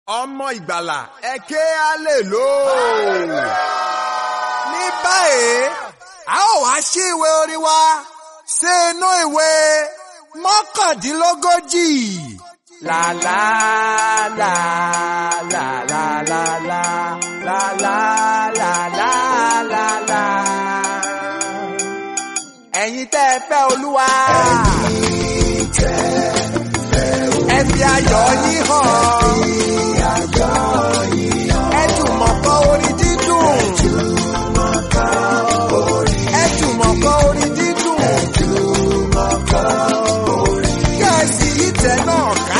ọmọ ìgbàlà ẹ ké hallelujah. ní báyìí a ó wá sí ìwé orin wa sí inú ìwé mọ́kàndínlógójì. La la la la la la la la la la la la la. Ẹ̀yin tẹ́ ẹ fẹ́ Olúwa. Ẹ fi ayọ̀ yín hàn. Ẹ jùmọ̀ kọ orin dídùn. Ẹ jùmọ̀ kọ orin dídùn. Kẹ̀sì yìí tẹ̀ náà ká.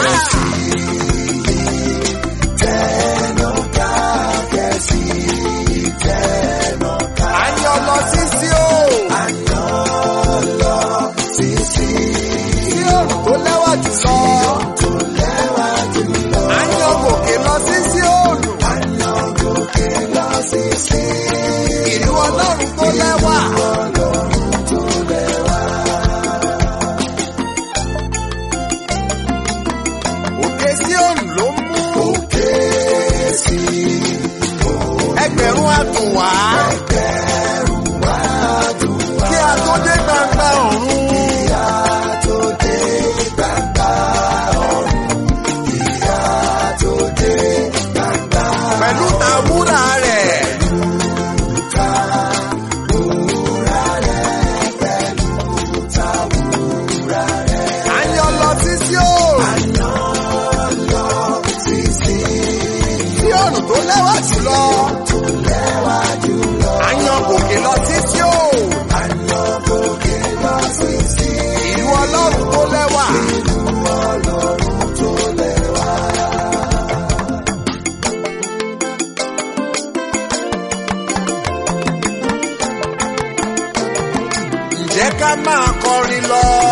À ń yọ lọ sí sí o. Sí òrùn tó lẹ́wà jùlọ. À ń yọ gòkè lọ sí sí òrùn. Ìlú ọlọ́run tó lẹ́wà. Òkè sí òrùn ló mú. Ẹgbẹ̀rún àtùnwá. Kí a tó dé gbangba ọ̀run. Pẹ̀lú tàwúrà rẹ̀. À ń yọ lọ sí sí òòrùn. Sí òòrùn tó lẹ́wà jùlọ. À ń yọ gòkè lọ sí sí òòrùn. Ìlú ọlọ́run tó lẹ́wà. Ǹjẹ́ ká máa kọrin lọ?